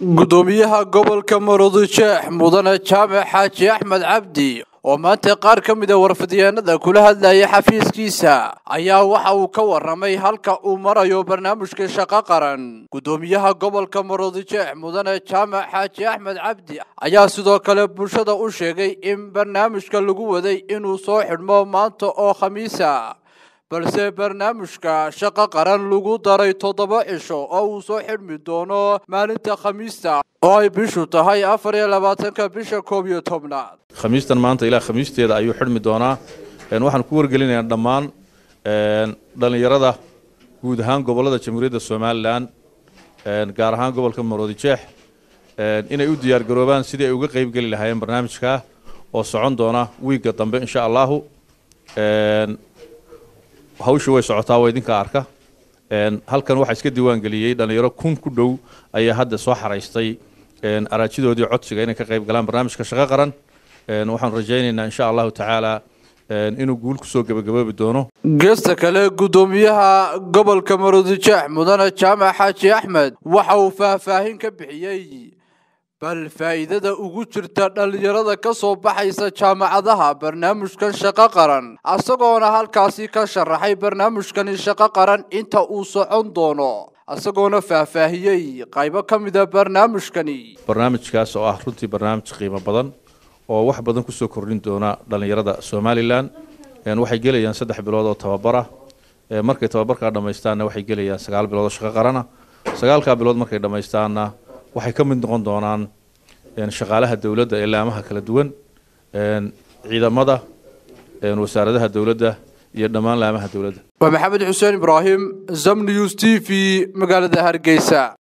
gudoomiyaha gobolka maroodijeex mudane jaamac xaaji axmed cabdi oo maanta qaar ka mida warfadyaanada kula hadlayay xafiiskiisa ayaa waxa uu ka waramay halka uu marayo barnaamijka shaqo qaran gudoomiyaha gobolka maroodijeex mudane jaamac xaaji axmed cabdi ayaa sidoo kale bulshada u sheegay in barnaamijka lagu waday inuu soo xidhmo maanta oo khamiisa balse barnaamijka shaqo qaran lagu daray toddoba cisho oo uu soo xidhmi doono maalinta khamiista oo ay bishu tahay afar iyo labaatanka bisha koob iyo tobnaad khamiistan maanta ilaa khamiisteeda ayuu xidhmi doonaa waxaan ku wargelinayaa dhammaan dhallinyarada guud ahaan gobollada jamhuuriyadda somalilan gaar ahaan gobolka maroodijeex inay u diyaargaroobaan sidii ay uga qaybgeli lahaayeen barnaamijka oo socon doona wiigga dambe insha allahu hawshu way socotaa waa idinka arka halkan waxaa iska diiwaangeliyey dhallinyaro kun ku dhow ayaa hadda soo xaraystay araajidoodii codsiga inay ka qayb galaan barnaamijka shaqo qaran waxaan rajaynaynaa insha allahu tacaala inuu guul kusoo gebagaboobi doono geesta kale gudoomiyaha gobolka maroodijeex mudane jaamac xaaji axmed waxa uu faahfaahin ka bixiyey bal faa'iidada ugu jirta dhallinyarada ka soo baxaysa jaamacadaha barnaamijkan shaqo qaran isagoona halkaasi ka sharaxay barnaamijkani shaqo qaran inta uu socon doono isagoona faahfaahiyey qaybo ka mida barnaamijkani barnaamijkaas oo ah runtii barnaamij qiimo badan oo wax badan kusoo kordhin doona dhallinyarada somalilan waxay gelayaan saddex bilood oo tababara markay tababarkaa dhammaystaanna waxay gelayaan sagaal bilood oo shaqo qarana sagaalkaa bilood markay dhammaystaanna waxay ka mid noqon doonaan shaqaalaha dowladda ee laamaha kala duwan ciidamada wasaaradaha dowladda iyo dhammaan laamaha dowladda waa maxamed xuseen ibraahim zam news t v magaalada hargeysa